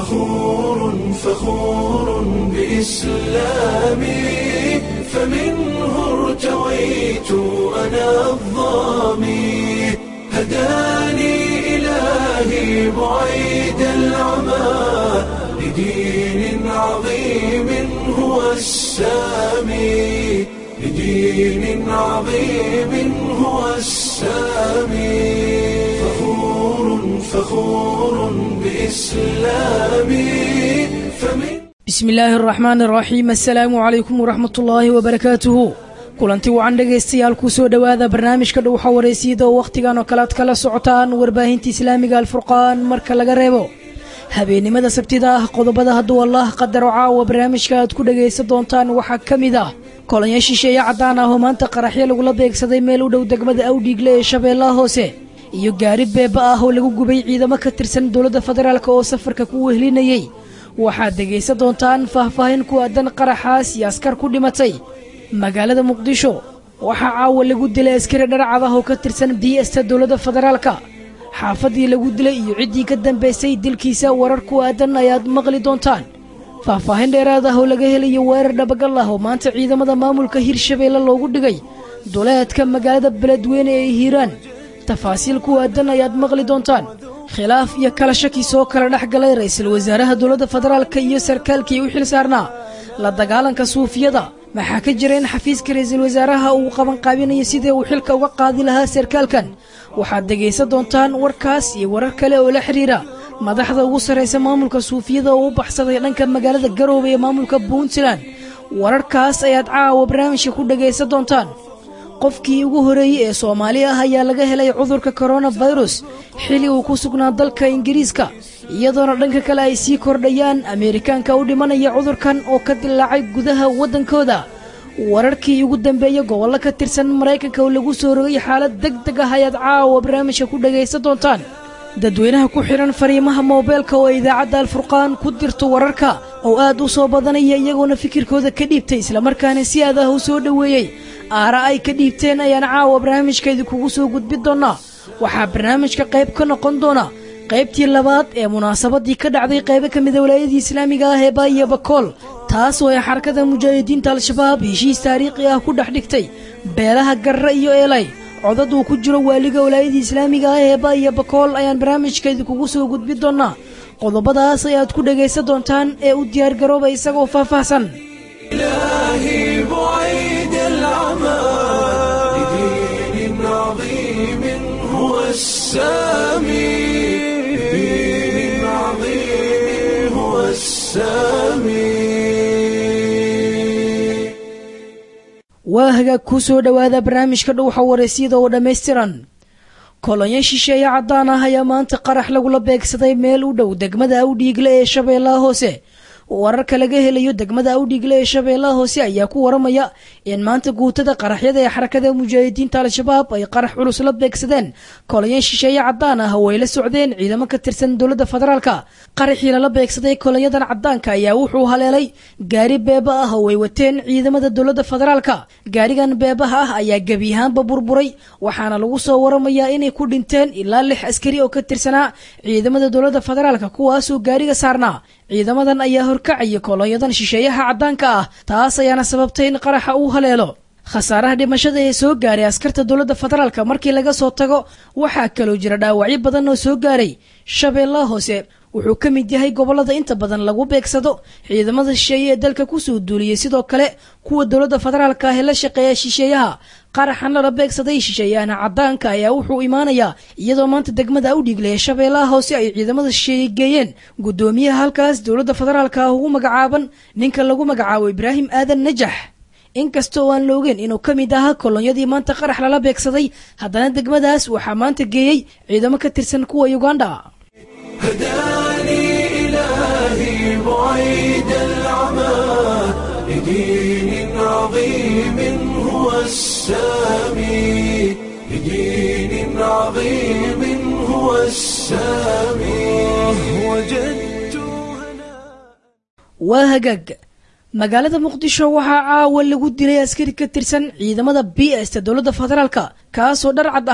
فخور فخور بإسلامي فمنه ارتويت أنا الظامي هداني إلهي بعيد العمى لدين عظيم هو السامي لدين عظيم هو السامي فخور فخور بإسلامي فمن bismi illaahi araxmaani araxiim assalaamu calaykum waraxmat ullaahi wabarakaatuhu kulanti wacan dhegaystayaal ku soo dhowaada barnaamijka dhowxa waraysyada oo wakhtigan oo kale ad kala socotaan warbaahinta islaamiga alfurqaan marka laga reebo habeennimada sabtida ah qodobada hadduu allah qadaro caawa barnaamijka aad ku dhagaysan doontaan waxaa ka mid ah kolonyo shisheeye caddaan ah oo maanta qaraxyo lagula beegsaday meel u dhow degmada awdhiigle ee shabeellaha hoose iyo gaari beeba ah oo lagu gubay ciidamo ka tirsan dowladda federaalk oo safarka ku wehlinayey waxaad dhegaysan doontaan faahfaahin ku aadan qaraxaas iyo askar ku dhimatay magaalada muqdisho waxaa caawa lagu dilay askari dharcad ah oo ka tirsan biista dowladda federaalka xaafadii lagu dilay iyo ciddii ka dambaysay dilkiisa warar ku aadan ayaad maqli doontaan faahfaahin dheeraad ah oo laga helayo weerar dhabagal ah oo maanta ciidamada maamulka hirshabeelle loogu dhigay duleedka magaalada beledweyne ee hiiraan tafaasiil ku aadan ayaad maqli doontaan khilaaf iyo kala shaki soo kala dhex galay ra'iisul wasaaraha dowladda federaalka iyo sarkaalkii u xil saarnaa la dagaalanka suufiyada maxaa ka jira in xafiiska ra'iisul wasaaraha uu qabanqaabinayo sidii uu xilka uga qaadi lahaa sarkaalkan waxaad dhegaysan doontaan warkaas iyo warar kale oo la xidhiira madaxda ugu sarraysa maamulka suufiyada oo u baxsaday dhanka magaalada garoobe ee maamulka puntland wararkaas ayaad caawa barnaamijka ku dhagaysan doontaan qofkii ugu horeeyey ee soomaali ah ayaa laga helay cudurka koronafirus xili uu ku sugnaa dalka ingiriiska iyadoona dhanka kale ay sii kordhayaan ameerikaanka u dhimanaya cudurkan oo ka dilaacay gudaha waddankooda wararkii ugu dambeeya gobollo ka tirsan maraykanka oo lagu soo rogay xaalad deg deg ah ayaad caawa barnaamijka ku dhagaysan doontaan dadweynaha ku xidhan fariimaha moobeelka oo idaacadda alfurqaan ku dirto wararka oo aad u soo badanaya iyagoona fikirkooda ka dhiibtay islamarkaana si aad ah u soo dhoweeyey aara ay ka dhiibteen ayaan caawa barnaamijka idinkugu soo gudbin doonaa waxaa barnaamijka qayb ka noqon doona qaybtii labaad ee munaasabadii ka dhacday qaybo ka mida walaayadii islaamiga ah ee baayo bakool taas oo ay xarakada mujaahidiinta al-shabaab heshiis taariikhi ah ku dhex dhigtay beelaha garre iyo eelay codad uu ku jiro waaliga walaayadii islaamiga ah ee baayo bakool ayaan barnaamijka idinkugu soo gudbin doonaa qodobadaas ayaad ku dhagaysan doontaan ee u diyaargarooba isagoo faahfaahsan إلهي بعيد العمى لدين عظيم هو السامي لدين عظيم هو السامي waa hagaag ku soo dhowaada barnaamijka dhowxa waraysyada oo dhammaystiran kolonyo shisheeye caddaan ah ayaa maanta qarax lagula beegsaday meel u dhow degmada awdhiigle ee shabeellaha hoose wararka laga helayo degmada awdhiigle ee shabeellaha hoose ayaa ku waramaya in maanta guutada qaraxyada ee xarakada mujaahidiinta al-shabaab ay qarax culus la beegsadeen kolonyo shisheeye caddaan ah oo ay la socdeen ciidamo ka tirsan dowladda federaalka qaraxii lala beegsaday kolonyadan caddaanka ayaa wuxuu haleelay gaari beeba ah oo ay wateen ciidamada dowladda federaalka gaarigan beebaha ah ayaa gebi ahaanba burburay waxaana lagu soo waramayaa inay ku dhinteen ilaa lix askari oo ka tirsanaa ciidamada dowladda federaalka kuwaasoo gaariga saarnaa ciidamadan ayaa horkacaya kolonyadan shisheeyaha caddaanka ah taas ayaana sababtay in qaraxa uu haleelo khasaaraha dhimashada ee soo gaaray askarta dowladda federaalka markii laga soo tago waxaa kaloo jira dhaawacyo badan oo soo gaaray shabeellaha hoose wuxuu ka mid yahay gobollada inta badan lagu beegsado ciidamada shisheeye ee dalka kusoo duuliyey sidoo kale kuwa dowladda federaalka ah ee la shaqeeya shisheeyaha qaraxan lala beegsaday shisheeyahana caddaanka ayaa wuxuu imaanayaa iyadoo maanta degmada awdhiigle ee shabeellaha hoose ay ciidamada shisheeye geeyeen guddoomiyaha halkaas dowladda federaalka ah ugu magacaaban ninka lagu magacaabo ibraahim aadan najax inkasta oo aan la ogeyn inuu ka mid ahaa kolonyadii maanta qarax lala beegsaday haddana degmadaas waxaa maanta geeyey ciidamo ka tirsan kuwa uganda هداني إلهي بعيد العمى لدين عظيم هو السامي لدين عظيم هو السامي وجدت هنا waa hagaag magaalada muqdisho waxaa caawa lagu dilay askari ka tirsan ciidamada b sta dowladda federaalka kaasoo dhar cad ahaa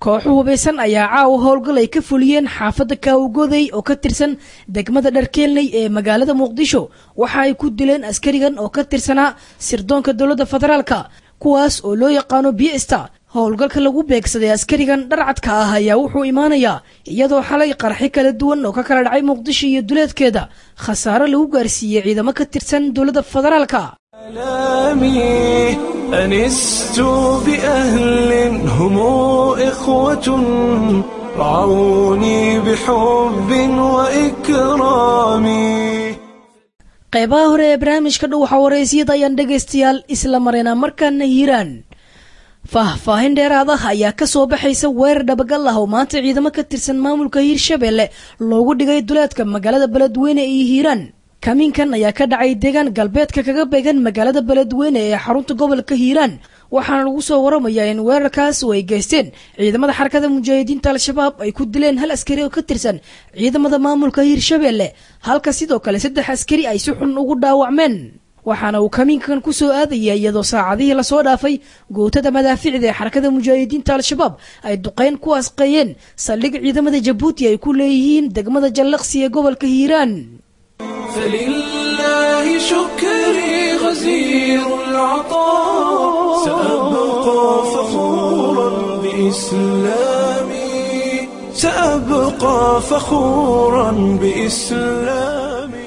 kooxo hubaysan ayaa caawa howlgal ay ka fuliyeen xaafadda kaawgodey oo ka tirsan degmada dharkeelney ee magaalada muqdisho waxa ay ku dileen askarigan oo ka tirsanaa sirdoonka dowladda federaalka kuwaas oo loo yaqaano biesta howlgalka lagu beegsaday askarigan dharcadka ah ayaa wuxuu imaanayaa iyadoo xalay qarxi kala duwan oo ka kala dhacay muqdisho iyo duleedkeeda khasaaro lagu gaarsiiyey ciidamo ka tirsan dowladda federaalka آلامي أنست بأهل هم إخوة رعوني بحب وإكرام qaybaha hore ee barnaamijka dhuwaxa waraysyada ayaan dhegaystayaal isla marayna markaana hiiraan faahfaahin dheeraad ah ayaa ka soo baxaysa weerar dhabagal ah oo maanta ciidamo ka tirsan maamulka hiirshabeelle loogu dhigay duleedka magaalada beledweyne iyo hiiraan kamiinkan ayaa ka dhacay deegaan galbeedka kaga beegan magaalada beledweyne ee xarunta gobolka hiiraan waxaana lagu soo waramayaa in weerarkaas oo ay geysteen ciidamada xarakada mujaahidiinta al-shabaab ay ku dileen hal askari oo ka tirsan ciidamada maamulka hiirshabeelle halka sidoo kale saddex askari ay si xun ugu dhaawacmeen waxaana uu kamiinkan ku soo aadaya iyadoo saacadihii lasoo dhaafay gootada madaaficda ee xarakada mujaahidiinta al-shabaab ay duqeyn ku asqeeyeen saldhig ciidamada jabuuti ay ku leeyihiin degmada jallaqsi ee gobolka hiiraan فلله شكري غزير العطاء سأبقى فخورا بإسلامي سأبقى فخورا بإسلامي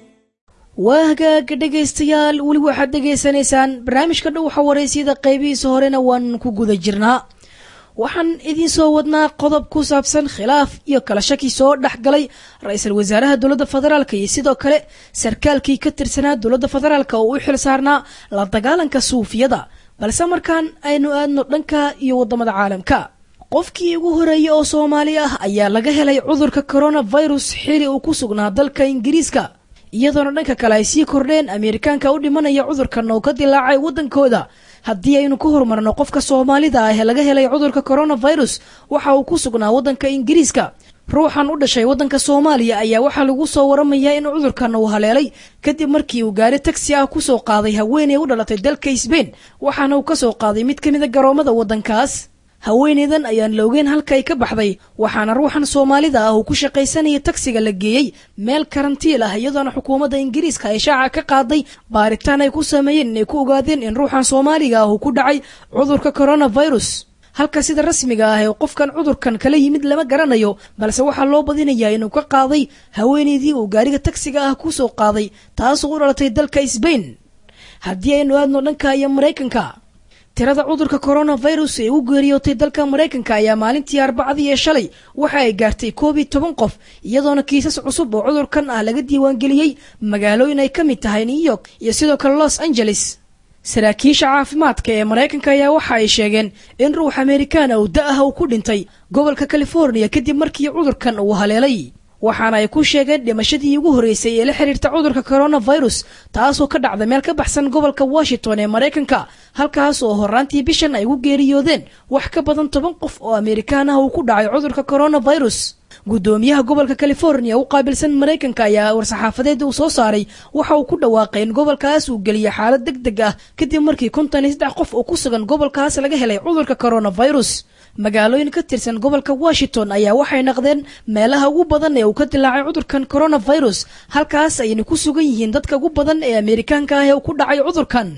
waa hagaaga dhegaystayaal weli waxaad dhegaysanaysaan barnaamijka dhowxa waraysyada qaybihiisa horena waan ku guda jirnaa waxaan idiin soo wadnaa qodob ku saabsan khilaaf iyo kala shaki soo dhex galay ra-iisul wasaaraha dowladda federaalk iyo sidoo kale sarkaalkii ka tirsanaa dowladda federaalk oo u xil saarnaa la dagaalanka suufiyada balse markaan aynu aadno dhanka iyo waddamada caalamka qofkii ugu horeeyey oo soomaali ah ayaa laga helay cudurka coronavirus xili uu ku sugnaa dalka ingiriiska iyadoona dhanka kale ay sii kordheen ameerikaanka u dhimanaya cudurkan oo ka dilaacay waddankooda haddii aynu ku horumarno qofka soomaalida ah ee laga helay cudurka coronavirus waxa uu ku sugnaa waddanka ingiriiska ruuxan u dhashay waddanka soomaaliya ayaa waxaa lagu soo waramayaa in cudurkan uu haleelay kadib markii uu gaari tagsi ah ku soo qaaday haweeney u dhalatay dalka sbain waxaana uu ka soo qaaday mid ka mid a garoomada waddankaas haweeneydan ayaan la ogeyn halka ay ka baxday waxaana ruuxan soomaalida ah uu ku shaqaysanaya tagsiga la geeyey meel karantiil ah iyadoona xukuumadda ingiriiska ay shaaca ka qaaday baaritaan ay ku sameeyeen inay ku ogaadeen in ruuxan soomaaliga ah uu ku dhacay cudurka coronavirus halka sida rasmiga ah ee qofkan cudurkan kala yimid lama garanayo balse waxaa loo badinayaa inuu ka qaaday haweeneydii uu gaariga tagsiga ah ku soo qaaday taasoo u dhalatay dalka sbain haddii aynu aadno dhanka iyo maraykanka tirada cudurka coronavirus ee u geeriyootay dalka maraykanka ayaa maalintii arbacadii ee shalay waxa ay gaartay koob iyo toban qof iyadoona kiisas cusub oo cudurkan ah laga diiwaangeliyey magaalooyin ay ka mid tahay new york iyo sidoo kale los angeles saraakiisha caafimaadka ee maraykanka ayaa waxa ay sheegeen in ruux amerikaana uu da-ah uu ku dhintay gobolka californiya kadib markii cudurkan uu haleelay waxaana ay ku sheegeen dhimashadii ugu horreysay ee la xiriirta cudurka coronavirus taasoo ka dhacda meel ka baxsan gobolka washington ee maraykanka halkaas oo horaantii bishan ay ugu geeriyoodeen wax ka badan toban qof oo amerikaan ah uu ku dhacay cudurka coronavirus guddoomiyaha gobolka californiya u qaabilsan maraykanka ayaa war-saxaafadeed uu soo saaray waxa uu ku dhawaaqay in gobolkaas uu geliyay xaalad deg deg ah kadib markii konton iyo saddex qof oo ku sugan gobolkaas laga helay cudurka coronavirus magaalooyin ka tirsan gobolka washington ayaa waxay naqdeen meelaha ugu badan ee uu ka dilaacay cudurkan coronavirus halkaas ayna ku sugan yihiin dadka ugu badan ee amerikaanka ah ee uu ku dhacay cudurkan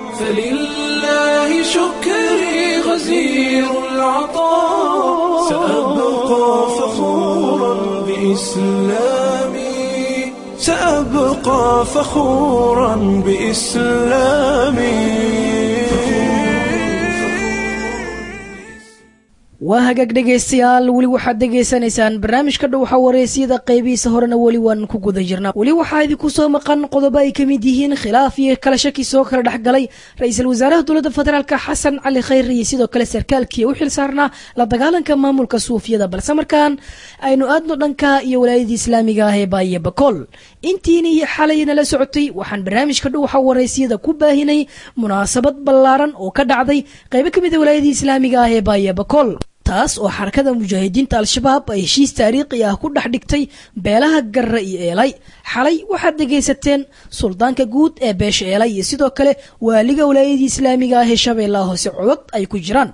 فلله شكري غزير العطاء سأبقى فخورا بإسلامي سأبقى فخورا بإسلامي waa hagaag dhegaystayaal weli waxaad dhegaysanaysaan barnaamijka dhowxa waraysyada qaybihiisa horena weli waan ku guda jirnaa weli waxaa idinku soo maqan qodobo ay ka mid yihiin khilaaf iyo kala shaki soo kala dhex galay ra-iisul wasaaraha dowladda federaalka xasan cali khayr iyo sidoo kale sarkaalkii u xil saarnaa la dagaalanka maamulka suufiyada balse markaan aynu aadno dhanka iyo walaayadii islaamiga ah ee baaye bakool intiinii xalay nala socotay waxaan barnaamijka dhowxa waraysyada ku baahinay munaasabad ballaaran oo ka dhacday qaybo ka mid a walaayadii islaamiga ah ee baaye bakool taas oo xarakada mujaahidiinta al-shabaab ay heshiis taariikhi ah ku dhex dhigtay beelaha garre iyo eelay xalay waxaad dhegaysateen suldaanka guud ee beesha eelay iyo sidoo kale waaliga walaayadii islaamiga ah ee shabeellaha hoose codod ay ku jiraan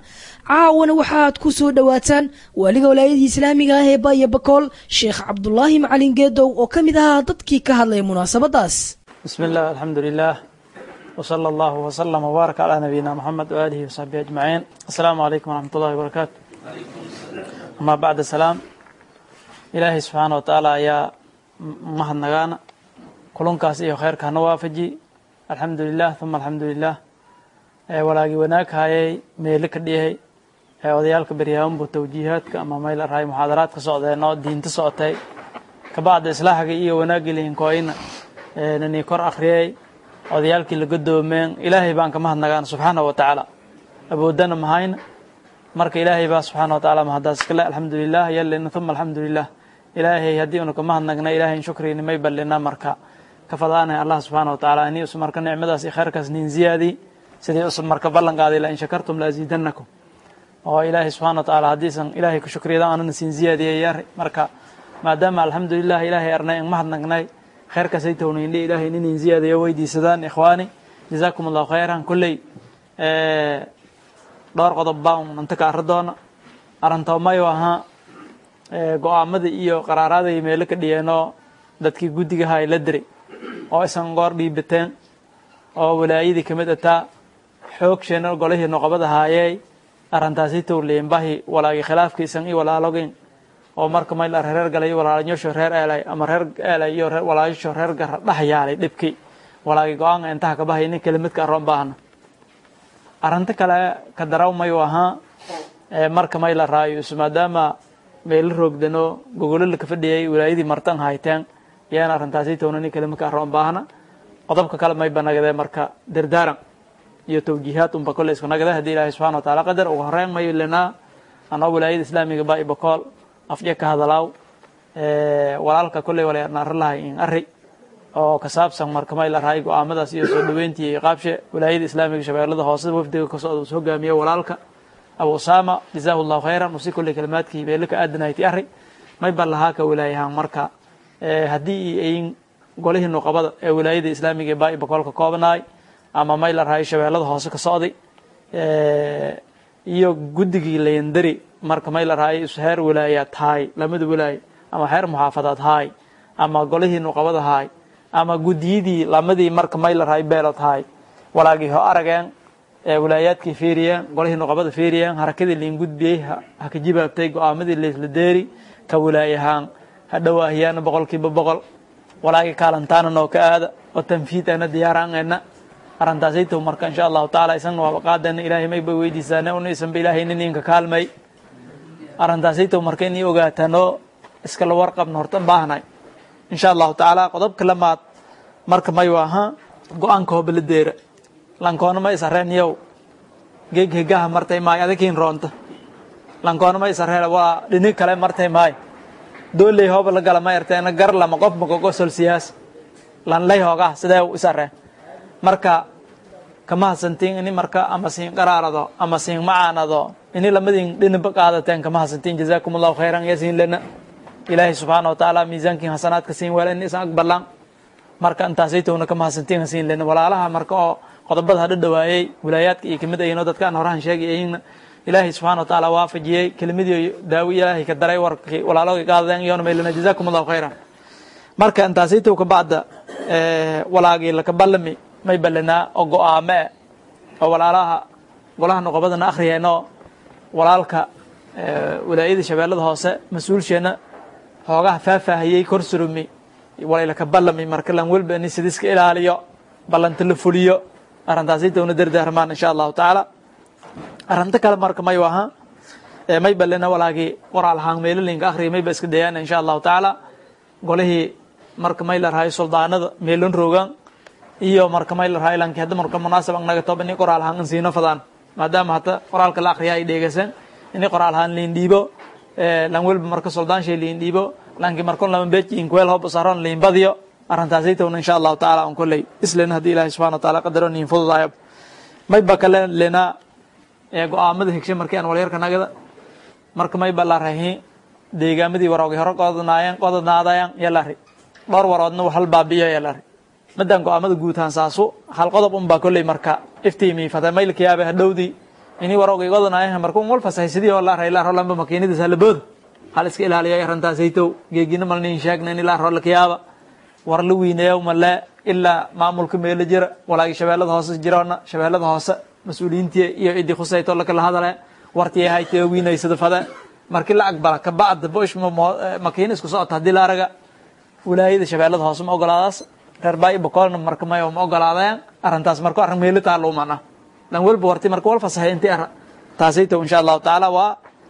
caawana waxaaad ku soo dhowaataan waaliga walaayadii islaamiga ah ee baaya bakool sheekh cabdulaahi macalin geedow oo ka mid ahaa dadkii ka hadlaya munaasabadaas بسم الله الحمد لله وصلى الله وسلم وبارك على نبينا محمد وآله وصحبه أجمعين السلام عليكم ورحمة الله وبركاته أما بعد السلام إلهي سبحانه وتعالى يا مهد نغانا كلون كاسي خير كان وافجي الحمد لله ثم الحمد لله walaagi wanaag hayay meelo ka dhiyay odayaalka beryahanbu tawjiihaadka ama meel rahay muxaadaraad ka socdeen oo diinta socotay kabacda islaaxga iyo wanaagii lihinkooyna nani kor akhriyay odayaalkii la godoomeen ilaahay baan ka mahadnagaan subxaana wa tacaala awoodana mahayna marka ilaahay baa subxaana wa tacaala mahadaas iskale alxamdulilah yalina uma alxamdulilah ilaahay haddii unu ka mahadnagna ilaahay shukrini may ballina marka ka fadaanay allah subxaana wa tacaala ini us marka nicmadaas iyo khayrkaas nin ziyaadii sidii us marka ballan qaaday la in shakartum la aziidanakum oo ilaahay subxana wa tacaala haddiisan ilaahay ku shukriyada aanana siin ziyaadiyay yari marka maadaama alxamdulilah ilaahay arnay in mahadnagnay khayrkaasay townaynle ilaahay ninin ziyaadayo weydiisadaan ikhwaani jazaakum allahu khayran kolley dhowr qodob baan nanta ka arri doona arantoomayo ahaa go-aamadii iyo qaraaraadii meelo ka dhiyeenoo dadkii guddigaha ay la diray oo isan goor dhiibateen oo walaayadii kamid ataa xoogsheenna golihii noqobad ahaayey arrintaasi towleyen bahi walaagi khilaafkiisan iyo walaalogin oo marka mayl ar reer galay walaalanyosho reer eelay ama reer eelay iyo walaalasho reer gara dhex yaalay dhibki walaagi go-aanka intaha ka bahay nin kelimidka aroon baahna arrinta kale ka daraw mayu ahaa marka may la raayo isu maadaama meelo roogdano gogolo la ka fadhiyay walaayadii martan hayteen yaan arrintaasi towna nin kelimidka aroon baahna qodobka kale may banagdee marka dardaaran iyo tawjiihaad unba kolle isku nagde haddii ilaahay subxana wa taala qadar ugu horeyn mayo lenaa anoo walaayada islaamiga ba ibakool afje ka hadalaaw walaalka kolley walaarnaaro lahay in ari oo ka saabsan marka may la rahay go-aamadaas iyo soo dhaweyntii iyo qaabshe walaayada islaamiga shabeellada hoose wafdiga ka socda us hogaamiye walaalka abu usama jazaahu llahu khayran usi kolley kalimaadkii beelo ka aadanayti ari may ban lahaa ka walaayahaan marka haddii ayn golihii nuqabada ee walaayada islaamiga ee baa bakool ka koobnaay ama may la rahay shabeellada hoose ka socday iyo guddigii layandari marka may la rahay is heer walaayaad haay lamada walaay ama heer muxaafadaad haay ama golihii nuqabada haay ama guddiyadii lamadii marka may la rahay beelood haay walaagii ho arageen walaayaadkii fiiriyeen golihii nuqabada fiiriyeen harakadii liin gudbiyey ha ka jibaabtay go-aamadii laysla deeri ka walaayahaan ha dhowaahiyaana boqolkiiba boqol walaagii kaalantaana noo ka aada oo tanfiidana diyaaraangeena arrintaasaytow marka insha allahu tacaala isagna waaba qaadana ilaahay mayba weydiisaane una isanba ilaahay nin inka kaalmay arrintaasaytow marka inii ogaatanoo iskala warqabna hortan baahnay insha allahu tacaala qodobka lamaad marka mayu ahaa go-aanka hobala deera lankoona ma isareen yow geeg hegaha martay maayo adakiin roonta lankoona ma isareen waa dhini kale martay maayo dooley hooba la gala ma erteena gar lama qof makogosol siyaas lanlay hoogaha sidee isareen marka kama hasantiin ini marka ama siin qaraarado ama siin macaanado ini lamadin dhinaba qaadateen kama hasantiin jazaakum allahu khayran ya siin lana ilaahay subxaana wa tacaala miisaankiin hasanaadka siin wala in isan aqbalaan marka intaasaytowna kama hasantiin siin lana walaalaha marka oo qodobada hadha dhawaayey wilaayaadka iyo kamid ayino dadkaan horahan sheegay ayina ilaahay subxana wa tacaala waafajiyey kelimadii daawi ilaahay ka daray warkii walaalogay qaadadeen iyona maylana jazaakum allahu khayran marka intaasaytow ka bacda walaagii laka ballami may ballanaa oo go-aame e oo walaalaha golaha noqobadana akhriyeenoo walaalka walaayada shabeellada hoose mas-uulsheenna hoogaha faahfaahiyey kor surumi walaylaka ballami marka lan welba ini sidiska ilaaliyo ballanta la fuliyo arrintaasaytowna dardaarmaan insha allahu tacaala arrinta kale marka mayu ahaa may ballena walaagii qoraal ahaan meelolinka akhriya mayba iska dayaan insha allahu tacaala golihii marka may la rahay suldaanada meelon roogaan iyo marka may la rahay lanki hadda marka munaasab ang naga toba ini qoraal ahaan insiino fadaan maadaama hata qoraalka la akhriya ay dheegaysan ini qoraal ahaan liin dhiibo lan welba marka suldaan shay liin dhiibo lanki markon lama beji inkweel hob saron liin badiyo arrintaasaytowna insha allahu tacaala on kolley islena haddii ilahi subxana wa taala qadaro niin fududaayo may ba kale lena go-aamada higshe markii aan walyarka nagada marka may ba la rahi deegaamadii waroogi hore qodanaayeen qodanaadayaan yalari dhowr waroodna hal baabiyo yalari madan go-aamada guutaan saasu hal qodob un baa kolley marka iftiimi fata maylkayaabe hadhowdii ini warogay wadanaayaha marka un wal fasahay sidii oo la aray la rolanba makiinadiis halabooda hal iska ilaaliya arrintaasaytow geegina malnin sheegna in ilaa roo lakayaaba war la weyneeyo male ilaa maamulka meelo jira walaagi shabeellada hoose jiroona shabeellada hoose mas-uuliyiintii iyo ciddii khusayto lakala hadale wartii haytee weynaysada fade markii la aqbala kabacda bosh makiina isku socota haddii la araga wilaayada shabeellada hoose ma ogolaadaas reer baa bokolna marka mayo ma ogolaadeen arrintaas marka arrin meelo taalo umana lan walba warti marka wal fasahay intii ara taasayto insha allahu tacaala waa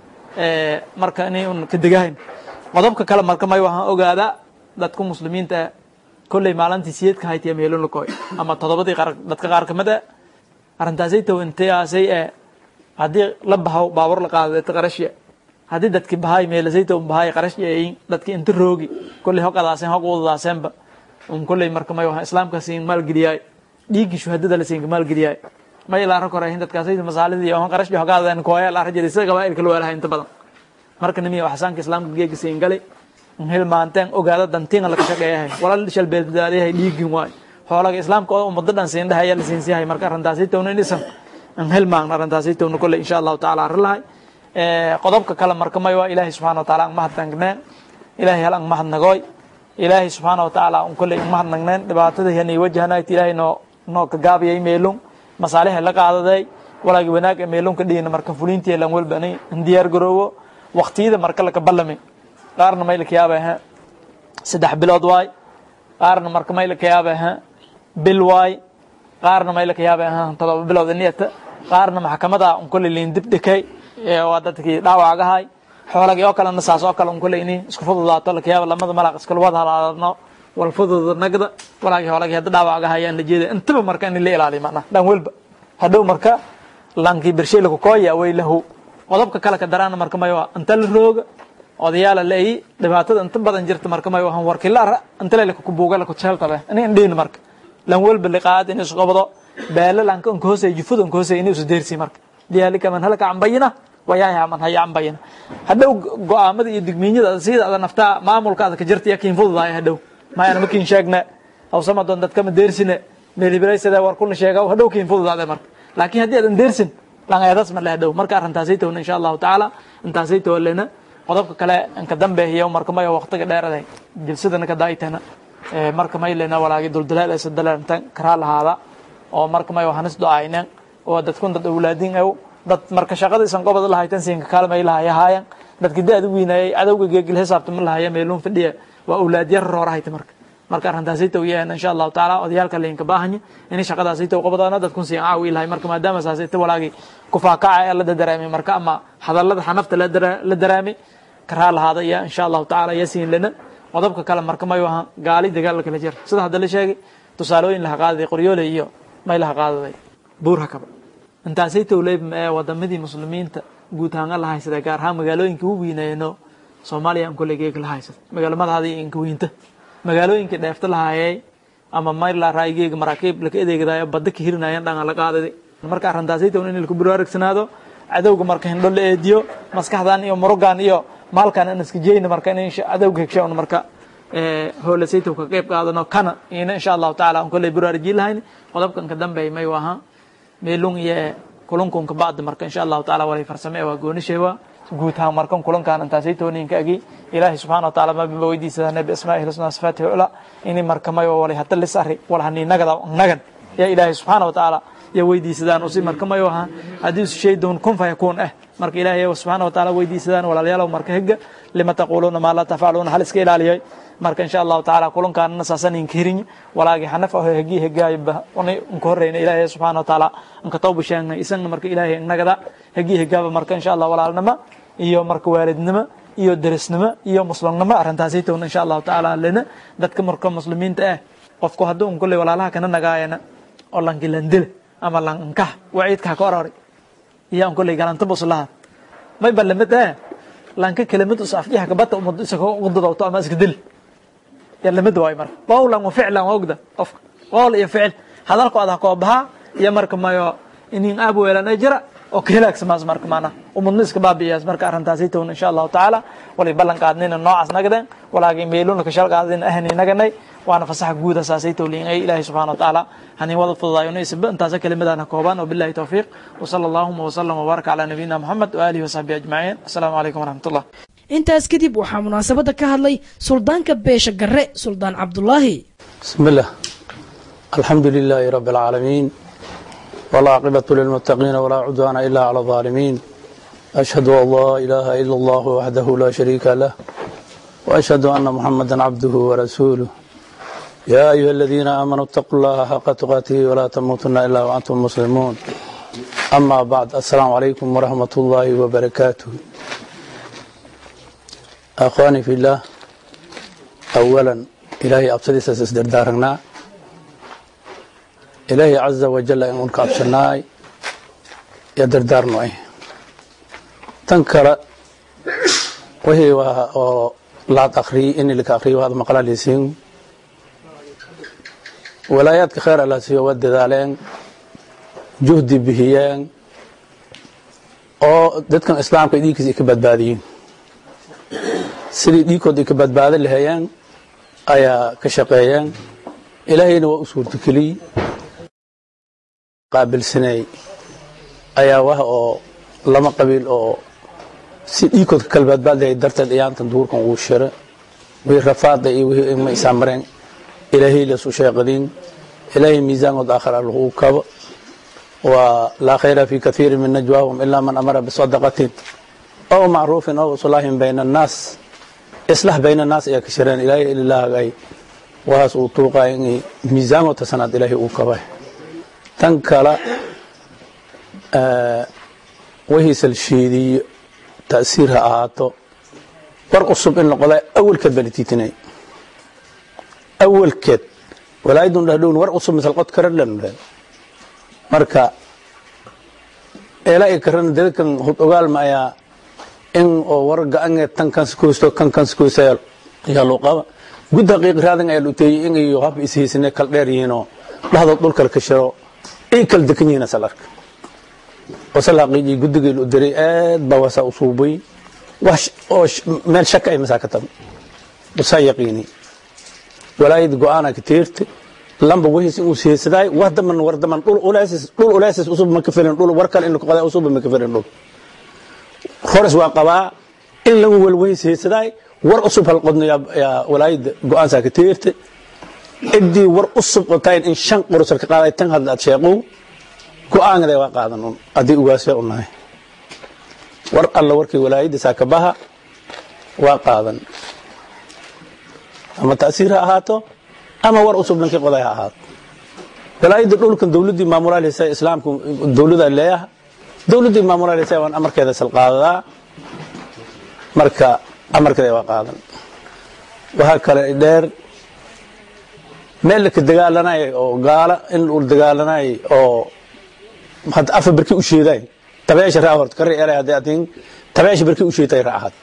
marka inay un ka degahayn qodobka kale marka may waxaan ogaadaa dadka muslimiinta ah kolley maalintii siyeedka haytiya meelon lakoy ama toddobadii qaar dadka qaar kamid ah arrintaasay taw intaasay ee haddii la bahaw baabur la qaado dadka qarashya haddii dadki bahay meelasay taw bahay qarashya ayin dadki inta roogi kolley hoqadaaseen hoq wadadaaseenba un kolley marka may waxaan islaamka siin maalgeliyaay dhiiggii shuhadada la siinka maalgeliyaay may ilaa rag horehin dadkaasay masaalidii iyo qarash hogaadeen kooya la rajada sida gabaa'ilka loo lahay inta badan marka nimiya waxsaanka islaamka geega siin galay hilmaanteen ogaada dantiinga laka shaqeeyahay walal shalbeeddaadayahay dhiigin waay xoolaga islaamka oo ummado dhan siin dhahaya la siinsiyahay marka arrintaasi towna inisan an hilmaagna arrintaasi towna kolle insha allahu tacaala arrin lahay qodobka kale marka may waa ilaahay subxana wa taala ang mahadnagneen ilaahay hal ang mahadnagooy ilaahay subxaana wa tacaala un kolle ang mahadnagneen dhibaatada hanay wajahanayd ilaahay noo noo ka gaabiyay meelung masaaliha la qaadaday walaagi wanaag ee meelunka dhigina marka fulintii lan walba ani diyaar garoowo waqtiyada marka laka ballami qaarna may laka yaaba ha saddex bilood waay qaarna marka may laka yaaba ha bil waay qaarna may laka yaaba ha todoba bilood niyata qaarna maxkamada un kolle liin dib dhikay waa dadkii dhaawacgahay xoolagii oo kalena saas oo kale un kolle ini isku fududaato laka yaaba lamada malaq iskala wada halaadno wal fududa nagda walaagi xoolagii hadda dhaawacgahayaan la jeeda intaba marka in la ilaaliyo macnaha dhan walba hadhow marka lankii bershay laku kooya way lahu qodobka kale ka daraana marka may waa inta la rooga odayaala la eyi dhibaatada inta badan jirta marka may wahan warkila ara inta le laku buuga laku jeeltabe ini indhiin marka lan walba liqaad in isqobdo beela lanka inka hoosay jufuda inka hoosay ini isu deersi marka diyaalika man halaka cambayina wayaaha man haya cambayina hadhow go-aamada iyo digmiinyada sida ada naftaa maamulkaada ka jirta iyo kiin fududaaya hadhow mayana makiin sheegna awsama doon dadkama deersine meelhibilaysada war kuna sheega hadhow kiin fududaade marka laakiin haddii aadan deersin langeedas ma le hadhow marka arrintaasay towna insha allahu tacaala intaasay towalena qodobka kale inka dambeehiyo marka mayo waqtiga dheeraday jilsadana ka daaytana marka maylena walaagi duldalaal isa dalaalantan karaa lahaada oo marka mayo hanis do-aynen oo dadkun dad awlaadin ew dad marka shaqada isan gobada lahaytan siinka kaalmay lahayahaayan dadki da-da wiinayay cadowga geegil xisaabta ma lahaya meeluun fadhiya waa awlaad yar roorahayta marka marka arrintaasay taw yahan insha allahu tacaala odayaalka lainka baahanya inay shaqadaasay taw qabadaana dadkun siin caawi lahay marka maadaama saasay ta walaagi kufaakaca ee la daraamay marka ama hadallada xanafta la daraamay karaa lahaada ya insha allahu tacaala ya siin lana qodobka kale marka mayu ahaan gaali dagaal kala jira sida hadda la sheegay tusaalooyin laha qaadaday qoryoole iyo may laha qaadaday buur hakaba intaasay towleeb ee wadamadii muslimiinta guud ahaan la haysada gaar ahaan magaalooyinka u weyneeno soomaaliya aan kolley geeg la haysada magaalamadaadii inka weynta magaalooyinka dheefta lahaayay ama mayla raaygeega maraakiib laka edeegadayo badda ka hirinayaan dhangan la qaadaday marka arrintaasay town in laku buraarugsanaado cadowga marka hindho la eediyo maskaxdan iyo murugan iyo maalkan aan iska jeyna marka in cadowga hegsha un marka hoolasaytow ka qayb qaadano kana ina insha allahu tacaala aan kolley buraarujin lahayn qodobkan ka dambeey may ahaa meelung iyo kulunkunka bacda marka insha allahu taala walay farsame waa goonisheewa guud ahaan markan kulankan intaasay tooninka agi ilaahay subxana wa taala maba weydiisadane biasmaa'ihi husnaa sifaatihi ula ini marka may walay hata lis arri wal hani nagada nagan ya ilaahay subxaana wa taala ya weydiisadaan usi marka mayo ahaa haddii isu shay doon kun fayakuun eh marka ilaahay subxaana wa taala weydiisadaan walaalayaalow marka higa lima taquuluuna maa laa tafcaluuna hal iska ilaaliyay marka insha allahu tacaala kulankaanna saasan inka hirin walaagi xanaf aho hegi hegaayba una inka horreyna ilaahay subxaana wa taala inka tawba sheegna isagna marka ilaahay nagada hegi hegaaba marka insha allah walaalnimo iyo marka waalidnimo iyo derisnimo iyo muslimnimo arrintaasay towna insha allahu tacaala lena dadka marka muslimiinta ah qofku hadduu un kolley walaalaha kana nagaayana oo lankilandile ama lankah waciidkaa ka orori iyo an kolley galanta buslaha may balamid eh lanka kelimad us afjiha kabata umad isaga udadowto ama iska dil ya lamid waay marka qowlan wa ficlan waa ogda qofka qowl iyo ficil hadalku adah koo bahaa iyo marka mayo inin aab weelana jira oo ka hilaagsamaas marka maanaa umadna iska baabi'iyaas marka arrintaasay towna insha allahu tacaala walay ballan qaadnayna noocaas nagadeen walaagay meeluna ka shal qaadayna ahni naganay waana fasaxa guuda saasay towliin ay ilaahay subxana watacaala hanin wada fududaayo isba intaasa kelimadaan koobaan wabillahi towfiiq wasala allahuma wasalam wbaaraka calaa nabiyina moxamed waaalihi wasaxbihi ajmaciin assalaamu calaykum waraxmatullah intaas kadib waxaa munaasabadda ka hadlay suldaanka beesha garre suldaan cabdulaahi بسم الله الحمد لله رب العالمين والعاقبة للمتقين ولا عدوان إلا على الظالمين أشهد أن لا إله إلا الله وحده لا شريك له وأشهد أن محمدا عبده ورسوله يا أيها الذين آمنوا اتقوا الله حق تقاته ولا تموتن إلا وأنتم مسلمون أما بعد السلام عليكم ورحمة الله وبركاته أخواني في الله أولا إلهي أبصدي سأسدر دارنا إلهي عز وجل إن أنك أبصناي يدر دارنا إيه تنكر وهي لا تخري إني لك أخري وهذا مقال ليسين ولاياتك خير الله سيو ود ذالين جهدي بهيان oo dadkan islaamka dhiigkiisa ay ka badbaadiyiin sidii dhiigkooda ay ka badbaadin lahayeen ayaa ka shaqeeyeen ilaahayna waa u suurtageliyey qaabilsanay ayaa wah oo lama qabiil oo si dhiigkood ka kala badbaadlahay darteed iyaantan duurkan uu shira wixii rafaada iyo wixii ma isaamareen ilaahay lasu sheeqadin ilaahay miisaankood aakhir allahu kabo ولا خير في كثير من نجواهم إلا من أمر بصدقة أو معروف أو صلاح بين الناس إصلاح بين الناس يا كشرين إلهي إلا الله غي وهاس أطوقا إني ميزان وتسند إلهي أوكبه تنكلا آه وهي سلشيدي تأثيرها آهاتو ورق الصب إن قضاء أول كد بلتيتني أول كد ولا يدون لهدون ورق الصب مثل قد كرر لنا marka eelaa karan dadkan hud ogaal ma ayaa in oo war ga-ange tan kanskoosto kan kanskoosta ayaa loo qaba gud haqiiq raadan ayaa luteeyey in iyo hab ishaysane kal dheer yihiinoo dhahdood dhulkal ka shiro ay kala dekan yihiin asal arka wasal haqiiqii guddigii lu diray aad baa wasaa u suubay wax oo meel shaka ay masaa ka tabi wasaa yaqiini walaayad go-aana ka teertay lamba wehis inuu siyeesadaay wahdaman wardaman dhul ulaasis dhul ulaasis usub ma ka filan dhul war kale in qodaa usub ma ka filan dhul khores waa qabaa in lagu wal wehis siyeesadaay war usub hal qodno ya ya walaayid go'aan saa ka teerta idii war usub qotayn in shan qorosar ka qaaday tan hadda aad sheeqo go'aanada waa qaadan un adii ugaasay unahay war alla warkii walaayida saa ka baha waa qaadan ama ta'siir ha ahaato ama war usub dhankii qoday ha ahaato walaayadda dhulkan dowladdii maamulaalisa islaamku dowlada leeyaha dowladdii maamulaalisa waan amarkeeda salqaadadaa marka amarkeeda waa qaadan waxaa kale dheer meel laka dagaalanay oo gaala in uu dagaalanay oo hadda afa barkii u sheeday tabeesha raa horta kari elay haddii atin tabeesha barkii u sheetay raacad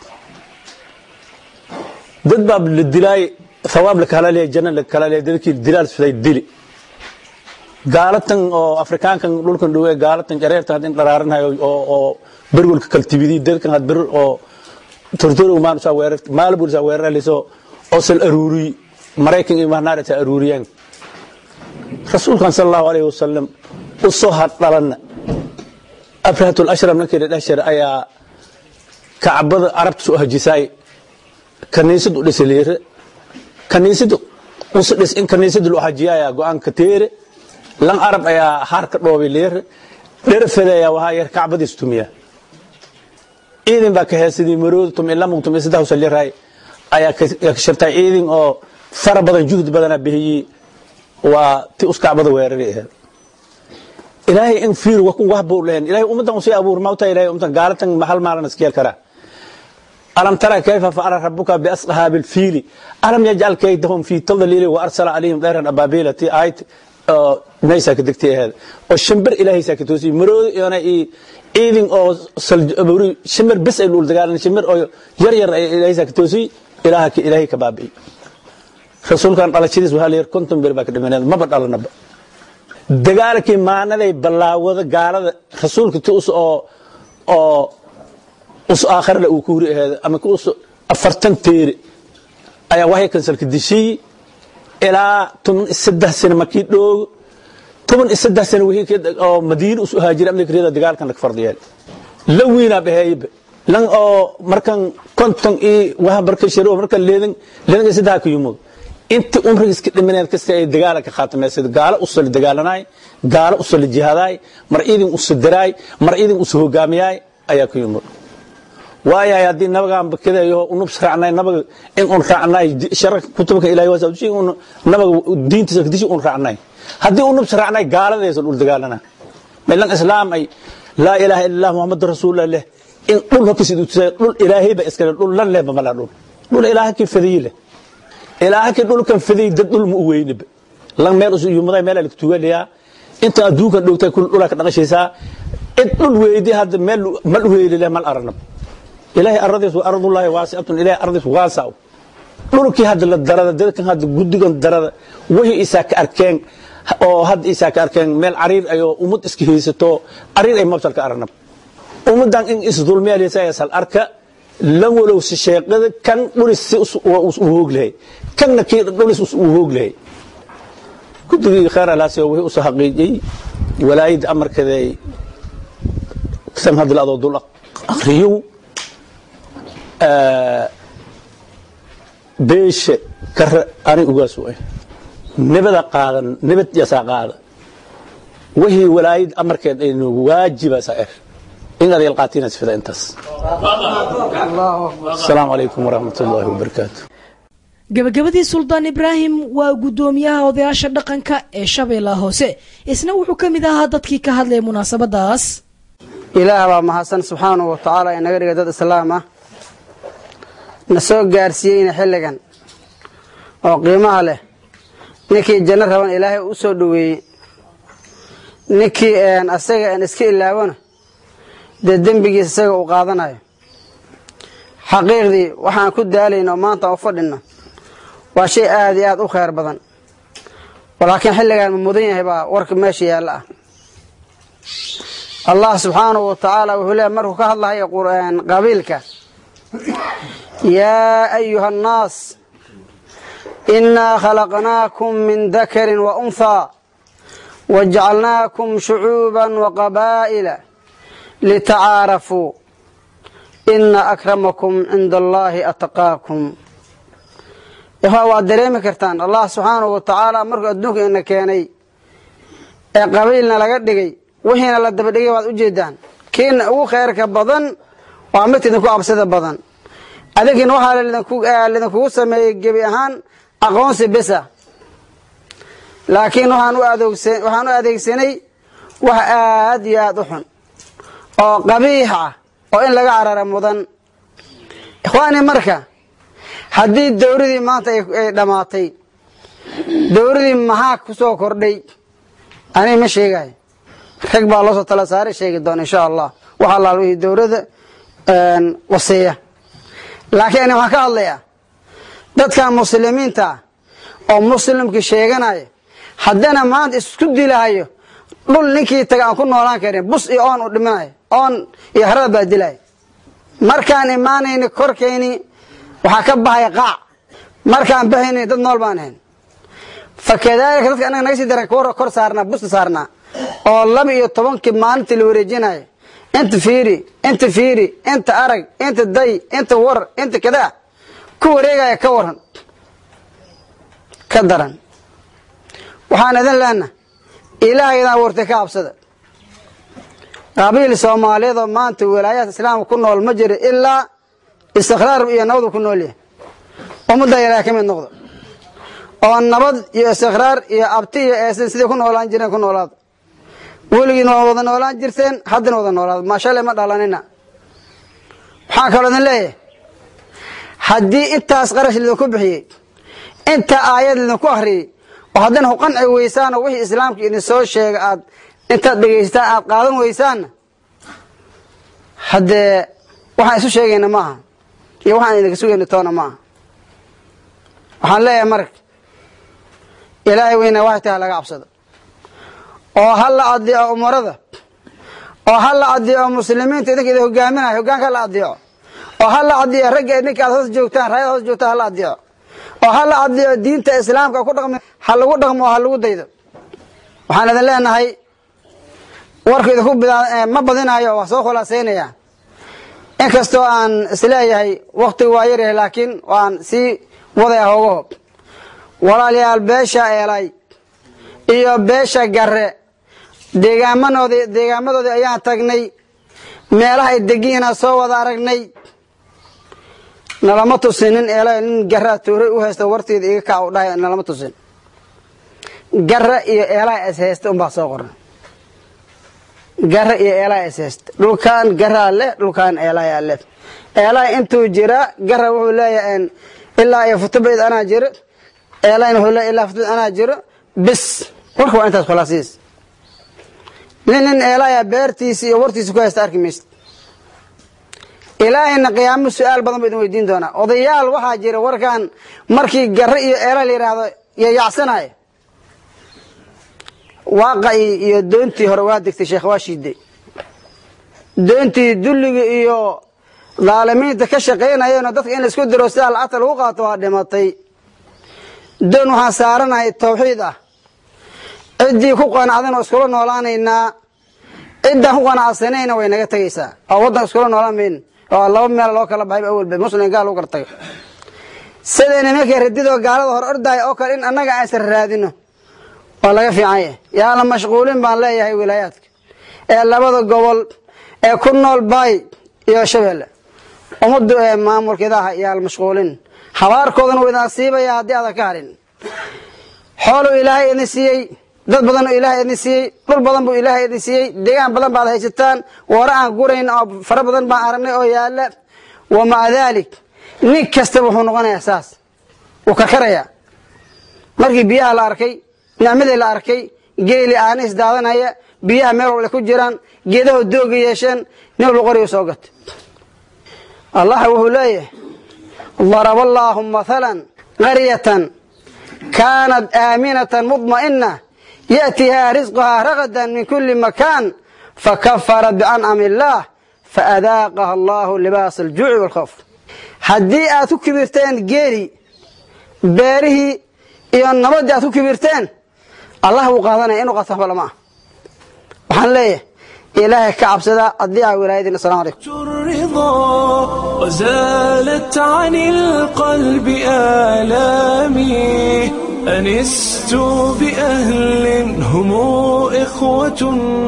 dad baa la dilaay ثواب لك هلا جنة لك هلا دلك دلال سيد دلي قالتن او افريكان كان دولكن دوي قالتن جريرتن هادين درارن هاي او او برغول كل تبيدي دلكن هاد بر او ترتور ما نسا وير مال بور سا وير ليسو او سل اروري مريكن ما نارتا اروريان رسول كان صلى الله عليه وسلم وصو هاد دلن افرات الاشرم نكيد الاشر ايا كعبد عربت سو هجيساي كنيسد ودسليره kaniisadu usdhis in kaniisada loo xajiyayaa go-aanka teere lan arab ayaa haar ka dhoobay leer dherafedayaa wahaa yar kacbadiis tumiya ciidin baa ka heesadii marooda tumi lamug tumi saddex usaliray ayaa ka shirtay ciidin oo fara badan juhdi badana bixiyey waa ti us kacbada weerari aheed ilaahay in fiir wakun wax buu lehen ilaahay ummadan usii abuur mawta ilaahay ummadan gaalatan hal maalan iskeel karaa ألم ترى كيف فعل ربك بأصحاب الفيل ألم يجعل كيدهم في تضليل وأرسل عليهم طيرا أبابيل تي آيت نيسا كدكتي هذا والشمبر إلهي ساكتوسي مرود أنا إيه إيدين أو سلج أبوري شمبر بس يقول دقال شمبر أو ير ير إلهي ساكتوسي إلهك إلهي كبابي رسول كان قال شيء وهل ير كنتم بربك دمنا ما بدل نب دقالك ما نذي بلا وذا قال رسول كتوس أو أو us aakhirle uu ku huri aheed ama us afartan teere ayaa waxay kansalka dishiyi ilaa toban iyo saddex sano markii dhoogo toban iyo saddex sano wixii oo madiina usu haajira amnika riyada dagaalkan laga fardiyeel la wiinaa baheeyba lan oo markan konton iyo waha marka shiro markan leedan leedan iyo saddex ka yimid inta umriga iska dhimaneed kasta ay dagaala ka khaatameysid gaalo u soo dagaalanay gaalo u soo jihaday mar idin u sidiraay mar idin u soo hogaamiyay ayaa ku yimid waayahay haddii nabagaan bakadayo unub raacnay nabaga in un raacnay sharar kutubka ilaahay waa sabti un nabaga diintiisa kadishi un raacnay haddii unub raacnay gaaladaysan ul dagaalana meelan islaam ay laa ilaaha illa allah muhammad rasuulullah leh in dhul hokisid utusay dhul ilaahay ba iskale dhul lan leh mala dhul dhul ilaahay ki fadiyi leh ilaahay ki dhulkan fadiyi dad dhul mu u weynib lan meel usu yumaday meel la tuugaliya inta adduunkan dhowtay kul dhulka dhaqashaysaa in dhul weeydi hadda meel mal weeyli leh mal arnab ilaahay aradiis waa ardullaahi waasiatun ilaahay ardiis waasaw dhulkii hadda la darada dadkan hadda guddigan darada wixii isaa ka arkeen oo hadda isaa ka arkeen meel cariir ayoo ummad iska haysato cariir ay mabsal ka arnab ummadan in is dulmeelaysa sal arka lan walow si sheeqada kan dhulis si u hoog lahay kanna kii dhulis u hoog lahay guddigii kheer alaasi wixii u soo xaqiijiyey walaayadda amarkeeday san hadda la adoo dul akhriyow beesha kare ani ugaas u ah nabada qaadan nabad yasaa qaada wixii walaayad amarkeed aynu waajiba saer in adeel qaatiina sifida intaas asalaamu calaykum waraxmat ullaahi wabarakaatu gabagabadii suldaan ibraahim waa guddoomiyaha odayaasha dhaqanka ee shabeellaha hoose isna wuxuu ka mid ahaa dadkii ka hadlaya munaasabadaas ilaah baa mahadsan subxaanahu wa tacaala inaga dhiga dad islaam ah na soo gaarsiiyeyna xilligan oo qiimaha leh ninkii janno raban ilaahay u soo dhoweeyey ninkii asaga aan iska ilaawona dee dembigiisa isaga uu qaadanayo xaqiiqdii waxaan ku daalayna oo maanta aan u fadhinno waa shay aad iyo aad u khayr badan laakiin xilligaan ma mudan yahay baa warka meesha yaalla ah allah subxaanahu wa tacaala wuxuu leeya markuu ka hadlahayo qabiilka yaa ayuha annaas innaa khalaqnaakum min dakarin wa unhaa wajacalnaakum shucuuban wa qabaa'ila litacaarafuu ina akramakum cinda allaahi ataqaakum ikhwaa waad dareemi kartaan allah subxaanahu wa tacaala markuu adduunka ina keenay ee qabiilna laga dhigay wixiina la dabadhigay waad ujeedaan kiina ugu khayrka badan waa midka idinku absida badan adinkina waxaa lidinkugu sameeyey gebi ahaan aqoonsi besa laakiin waxaan u adeegsanay wax aad iyo aad u xun oo qabiix ah oo in laga carara mudan ikhwaani marka haddii dowladii maanta ay dhammaatay dowladii maxaa ku soo kordhay aniga ma sheegayo rag baa loo soo tala saaray sheegi doona insha allah wax allaal wixii dowladda waseeya laakiin ani waxaan ka hadlayaa dadkan muslimiinta ah oo muslimkii sheeganaya haddana maanta isku dilahayo dhul ninkii taga aan ku noolaan karin bus iyo oon u dhiminayo oon iyo harada baa dilaya markaan imaanayni korkayni waxaa ka bahaya qaac markaan bahayni dad nool baan ahayn fa kadaalika dadka anaga naga sii daran kor saarnaa busta saarnaa oo laba iyo tobankii maalintii la wareejinayo inta fiiri inta fiiri inta arag inta day inta war inta kadaa ku wareegaya ka waran ka daran waxaan idin leenaha ilaahaydan abuurtay ka habsada qabiil soomaaliyeed oo maanta walaayaadka islaamka ku nool ma jiro ilaa istiqraar iyo nabadu ku nool yahay ummadda ilaah ka mid noqdo oo nabad iyo istiqraar iyo abti iyo eesin sidai ku noolaan jireen ku noolaado weligiin waa wada noolaan jirteen haddana wada noolaado maashale ma dhalanina waxaan kaloo idin leeyahay haddii intaas qarash lidinku bixiyey intaa aayad lidinku akhriyey oo haddana ku qanci weysaanoo wixii islaamka idin soo sheega aad intaad dhegaysataan aad qaadan weysaanna haddee waxaan isu sheegayna maaha iyo waxaan idinka sugayna toona maaha waxaan leeyahay marka ilaahay weyna waxay tahay laga cabsado oo ha la adeeco umarada oo ha la adeeco muslimiinta idinka idin hogaaminayo hogaanka ha la adeeco oo ha la adeeco ragga ninka aad hoos joogtaan raayada hoos joogtaan ha la adeeco oo ha la adliyo diinta islaamka ku dhaqmi ha lagu dhaqmo oo ha lagu daydo waxaan idin leenahay warku idinku ma badinayo waa soo khulaasaynaya inkastoo aan isleeyahay waktigu waa yaryahay laakiin waan sii wadaya hoogaho walaalayaal beesha eelay iyo beesha gare deegaamanoodi deegaamadoodii ayaan tagnay meelaha ay degiina soo wada aragnay nalama tusin nin eelay nin garaa tooray u haysta warteeda iga kac u dhahay nalama tusin gara iyo eelaa is haysta unbaa soo qoran gara iyo eelaa is haysta dhulkan garaa leh dhulkan eelaa leh eelaa intuu jira gara wuxuu leeyahay ilaa iyo futubayd anaa jiro eelayna wuxuu leeyahay ilaa futubayd anaa jiro bis warka waa intaas khulaasiis nin nin eelaya beertiisa iyo wartiisa ku haysta arki maysid ilaahayna qiyaamo su-aal badan ba idin weydiin doonaa odayaal waxaa jira warkan markii gare iyo eela la yidhaahdo yayacsanaya waaqacii iyo doontii hore waa degtay sheekh waa shiiday doontii dulliga iyo dhaalimiinta ka shaqaynayeenoo dadka in laisku diro sidaa lacagta lagu qaato waa dhimatay doon waxaan saaranahay tawxiid ah ciddii ku qanacdana iskula noolaanaynaa ciddaan ku qanacsanayna way naga tegaysaa oo waddan iskula noolaan mayno oo laba meel loo kala baxay awalba muslim gaal lagu kala tago siday nimankii radidoo gaalada hor ordaaya oo kale in annaga aysan raadino waa laga fiican yahay yaa la mashquulin baan leeyahay wilaayaadka ee labada gobol ee ku nool baay iyo shabeelle ummaddu ee maamulkeedaha yaa la mashquulin habaarkoodana wuu idin asiibaya haddii aadan ka harin xooluu ilaahay idin siiyey dad badanoo ilaahay idin siiyey dhul badan buu ilaahay idin siiyey deegaan badan baad haysataan wara aan gurayn oo fara badan baan aragnay oo yaalla wa maca daalik nin kastaba wuxuu noqonayaa saas wuu karkarayaa markii biyaha la arkay nicmadii la arkay geeli aana isdaadanaya biyaha meel walba ku jiraan geedaho dooga yeesheen nin walba qoriga soo gatay allah wuxuu leeyahay daraba allaahu mathalan qaryatan kaanat aaminatan mudma'ina yأtihaa risqhaa ragadan min kuli makan fakafarat biancami illaah faadaaqaha allahu libaas aljuuci wاlkhawf haddii aad ku kibirteen geeli beerihii iyo nabadii aad ku kibirteen allah wuu qaadanaya inu qato waxba lama ah waxaan leeyahay ilaahay ka cabsada haddii aa wilaayadiin asalamu alaykum الرضا وزالت عن القلب آلامي أنست بأهل هم إخوة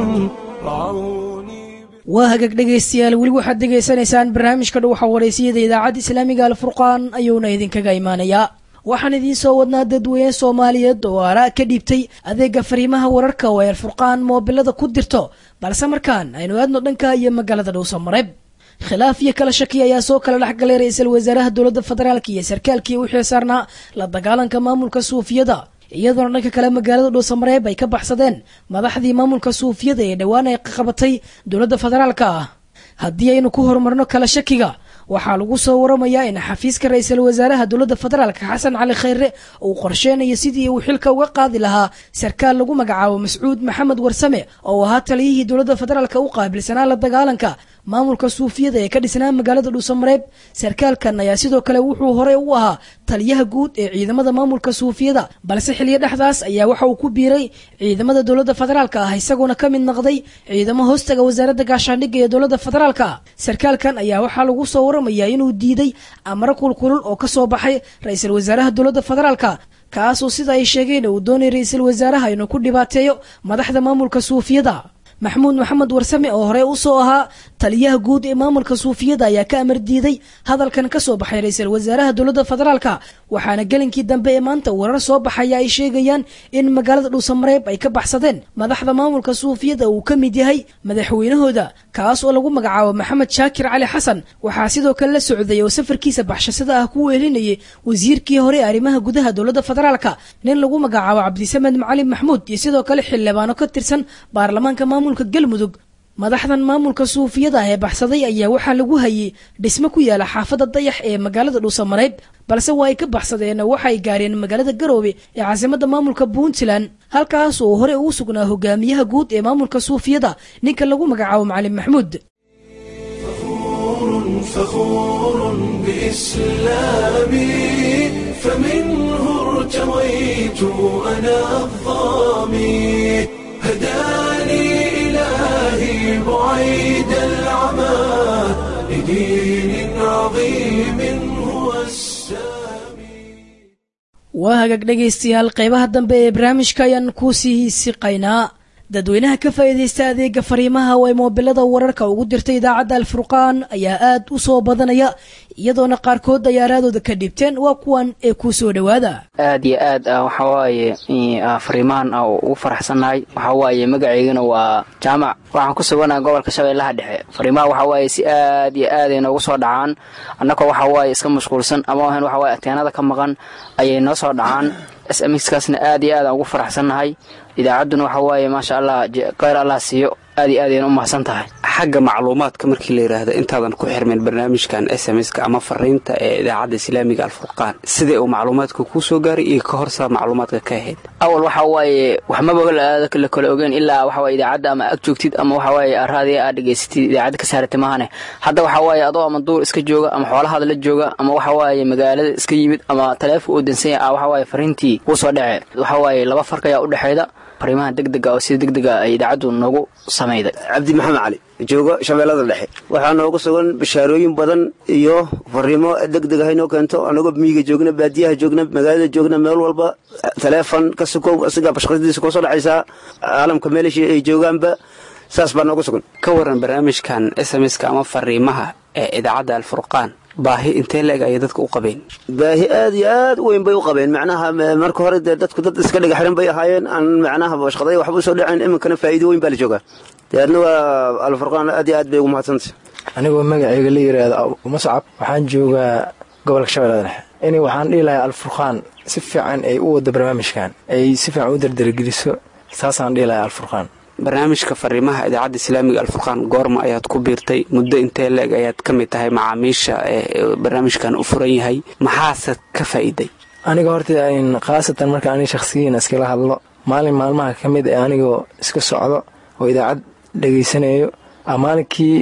رعوني waa hagaag dhegaystayaal weli waxaad degaysanaysaan barnaamijka dhuwaxa wareysiyada idaacadda islaamiga alfurqaan ayuuna idinkaga imaanayaa waxaan idiin soo wadnaa dadweyne soomaaliyeed oo araa ka dhiibtay adeega fariimaha wararka oo ay alfurqaan moobilada ku dirto balse markaan aynu aadno dhanka iyo magaalada dhowsamareeb khilaaf iyo kala shaki ayaa soo kala dhexgalay ra-iisul wasaaraha dowladda federaalk iyo sarkaalkii u xilsaarnaa la dagaalanka maamulka suufiyada iyadoona dhanka kale magaalada dhuusamareeb ay ka baxsadeen madaxdii maamulka suufiyada ee dhowaan ay qabatay dowladda federaalka ah haddii aynu ku horumarno kala shakiga waxaa lagu soo waramayaa in xafiiska ra-iisul wasaaraha dowladda federaalka xasan cali khayre uu qorsheynayo sidii uu xilka uga qaadi lahaa sarkaal lagu magacaabo mascuud maxamed warsame oo ahaa taliyihii dowladda federaalka u qaabilsanaa la dagaalanka maamulka suufiyada ee ka dhisnaa magaalada dhuusamareeb sarkaalkan ayaa sidoo kale wuxuu hore u ahaa taliyaha guud ee ciidamada maamulka suufiyada balse xiliyo dhexdaas ayaa waxa uu ku biiray ciidamada dowladda federaalka ah isagoona ka mid noqday ciidamo hoostaga wasaaradda gaashaandhigga ee dowladda federaalka sarkaalkan ayaa waxaa lagu soo waramayaa inuu diiday amro kulkulul oo kasoo baxay ra-iisul wasaaraha dowladda federaalka kaasoo sida ay sheegeen uu doonay ra-iisul wasaaraha inuu ku dhibaateeyo madaxda maamulka suufiyada maxamuud maxamed warsame oo hore usoo ahaa taliyaha guud ee maamulka suufiyada ayaa ka amar diiday hadalkan ka soo baxay ra-iisul wasaaraha dowladda federaalka waxaana gelinkii dambe ee maanta warar soo baxaya ay sheegayaan in magaalada dhuusamareeb ay ka baxsadeen madaxda maamulka suufiyada uu ka mid yahay madaxweynahooda kaas oo lagu magacaabo maxamed shaakir cali xasan waxaa sidoo kale la socday oo safarkiisa baxshasada ah ku weelinayay wasiirkii hore ee arrimaha gudaha dowladda federaalka nin lagu magacaabo cabdisamed macalin maxmuud iyo sidoo kale xildhibaano ka tirsan baarlamaanka maamulka galmudug madaxdan maamulka suufiyada ah ee baxsaday ayaa waxaa lagu hayay dhismo ku yaala xaafadda dayax ee magaalada dhuusamareeb balse waa ay ka baxsadeen waxa ay gaareen magaalada garoobe ee caasimada maamulka puntland halkaas oo hore ugu sugnaa hogaamiyaha guud ee maamulka suufiyada ninka lagu magacaabo macalin maxmuud فخور بإسلامي فمنه ارتويت أنا الظامي هداني إلهي بعيد العمى لدين عظيم هو السامي waa hagaag dhegaystayaal qeybaha dambe ee barnaamijka ayaan ku sii siqaynaa dadweynaha ka faa'iidaysta adeega fariimaha oo ay moobilada wararka ugu dirtay idaacadda alfurqaan ayaa aad u soo badanaya iyadoona qaarkood dayaaraadooda ka dhibteen waa kuwan ee kuu soo dhowaada aad iyo aad ah waxa waaye fariimahan ah oo ugu faraxsannahay waxa waaye magaceygana waa jaamac waxaan ku suganaha gobolka shabeellaha dhexe fariimaha waxa waaye si aad iyo aad ay noogu soo dhacaan annagoo waxa waaye iska mashquulsan ama ahan waxa waaye ateenada ka maqan ayay noo soo dhacaan s m xkaasna aad iyo aad aan ugu faraxsannahay idaacadduna waxa waaye maasha allah kheyr allah siiyo aad iyo aad ayna u mahadsan tahay xagga macluumaadka markii la yidhaahdo intaadan ku xirmin barnaamijkan s m ska ama fariinta ee idaacadda islaamiga alfurqaan sidai uu macluumaadka kuu soo gaaray iyo ka horsaa macluumaadka ka ahayd awal waxa waaye waxmaba la kala ogeyn ilaa waxawaaye idaacadda ama ag joogtid ama waxawaaye raadiya aad dhegaysatid idaacadda ka saaratay maahane hadda waxa waaye adoo ama duur iska jooga ama xoolahaada la jooga ama waxawaaye magaalada iska yimid ama taleefon uu dansanya ah waxawaaye fariintii kuu soo dhece waxawaaye laba farq ayaa u dhexeeda fariimaha degdega oo sida degdega ay idaacaddu noogu samayday cabdi maxamed cali joogo shabeellada dhexe waxaa nooga sugan bashaarooyin badan iyo fariimo degdeg ah inoo keento anagoo miyiga joogna baadiyaha joogna magaalada joogna meel walba taleefon ka sukow asigaa bashqadiisa koo soo dhacaysaa caalamka meelashii ay joogaanba saas baa nooga sugan ka waran barnaamijkan s m ska ama fariimaha ee idaacadda alfurqaan baahi intee la-eg ayay dadka u qabeen baahi aad iyo aad u weyn bay u qabeen macnaha marka hore dee dadku dad iska dhiga xiran bay ahaayeen aan macnaha bashqaday waxba usoo dhaceen iminkana faa'iido weyn baa la joogaa deedna waa alfurqaan aad iyo aad bay ugu mahadsantay anigoo magacayga la yidhaahdo mascab waxaan joogaa gobolka shabeellada dhexe ini waxaan dhihi lahay alfurqaan si fiican ay u wado barnaamijkan ay si fiican u dardargeliso saasaan dhihi lahay alfurqaan barnaamijka fariimaha idaacadda islaamiga alfurqaan goorma ayaad ku biirtay muddo intee la-eg ayaad ka mid tahay macaamiisha ee barnaamijkan u furan yahay maxaase ka faa'iiday aniga horta khaasatan marka ani shakhsiyiin iskala hadlo maalin maalmaha ka mid ee anigoo iska socdo oo idaacad dhegaysanayo maalinkii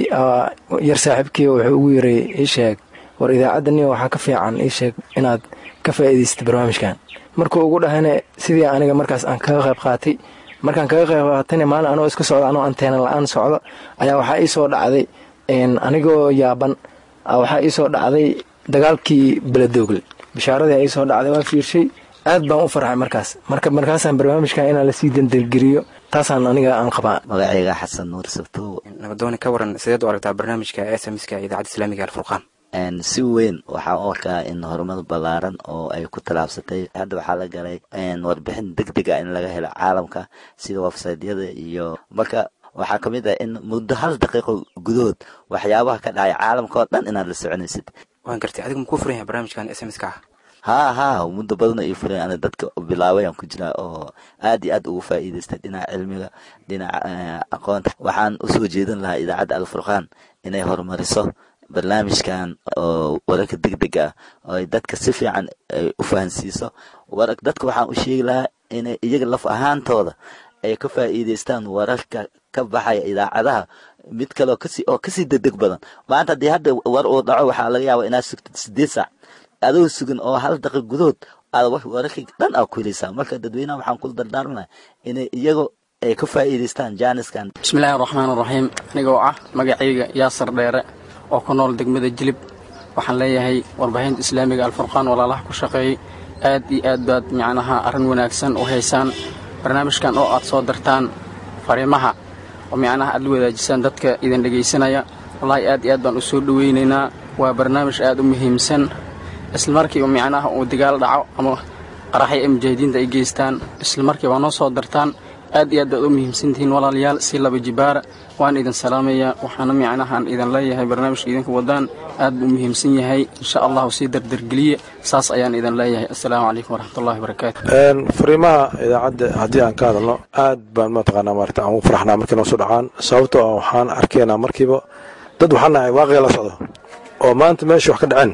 yar saaxiibkii wuxuu ugu yiray ii sheeg war idaacadda waxaa ka fiican ii sheeg inaad ka faa'iidaysata barnaamijkan markuu ugu dhahayna sidii aniga markaas aan kaga qayb qaatay markaan kaga qayb qaatayna maalin anoo iska socdo anoo anteena la-aan socdo ayaa waxaa ii soo dhacday anigoo yaaban waxaa ii soo dhacday dagaalkii beledoogle bishaaradii ii soo dhacday waan fiirshay aad baan u farxay markaas marka markaasaan barnaamijkan inaan lasii dandargeliyo taasaan aniga aan qabaa magacayga xasan nuur sabtow nabadooni ka waran sideed u aragtaa barnaamijka s m ska idaacadda islaamiga alfurqaan si weyn waxaan u arkaa in horumar ballaaran oo ay ku tallaabsatay hadda waxaa la galay warbixin deg deg ah in laga helo caalamka sida websaydyada iyo marka waxaa ka mid ah in muddo hal daqiiqo gudahood waxyaabaha ka dhacay caalamka oo dhan inaad la soconaysid waan gartay adiga makuu furan yahay barnaamijkan s m ska ah haa haa muddo badan ay furan ana dadka bilaabayaan ku jiraa oo aad iyo aad ugu faa'iidaystay dhinaca cilmiga dhinaca aqoonta waxaan usoo jeedin lahaa idaacadda alfurqaan inay horumariso barnaamijkan oo wararka degdega ah oo ay dadka si fiican ay u fahansiiso war dadka waxaan u sheegi lahaa inay iyaga laf ahaantooda ay ka faa'iidaystaan wararka ka baxaya idaacadaha mid kale kasi oo kasii degdeg badan maanta haddii hadda war uu dhaco waxaa laga yaabaa inaad sugtid sideed saac adoo sugan oo hal daqiiq gudahood aad wararkii dhan aa ku helaysaa marka dadweynaha waxaan kula dardaarmana inay iyago ay ka faa'iidaystaan jaaniskan bismillahi araxmaan araxiim anigoo ah magacayga yaasar dheere oo ku nool degmada jilib waxaan leeyahay warbaahinta islaamiga alfurqaan walaalaha ku shaqeeyey aad iyo aad baad micnaha arrin wanaagsan u haysaan barnaamijkan oo aad soo dartaan fariimaha oo micnaha aad la wadaajisaan dadka idin dhegaysanaya wallaahi aad iyo aad baan u soo dhowaynaynaa waa barnaamij aad u muhiimsan isla markiiba micnaha uu dagaal dhaco ama qaraxyo ay mujaahidiinta ay geystaan isla markiiba noo soo dartaan aad iyo aad baad u muhiimsantihiin walaalayaal si laba jibaara waan idin salaamayaa waxaana micnahaan idin leeyahay barnaamijka idinku wadaan aad buu muhiimsan yahay insha allahu sii dardargeliye saas ayaan idin leeyahay assalaamu calaykum waraxmatullahi wabarakaatu fariimaha idaacadda haddii aan ka hadalno aad baan mataqaanaa maarata aan ugu faraxnaa markii noo soo dhacaan sababtoo ah waxaan arkaynaa markiiba dad waxaan nahay waaqiga la socdo oo maanta meesha wax ka dhaceen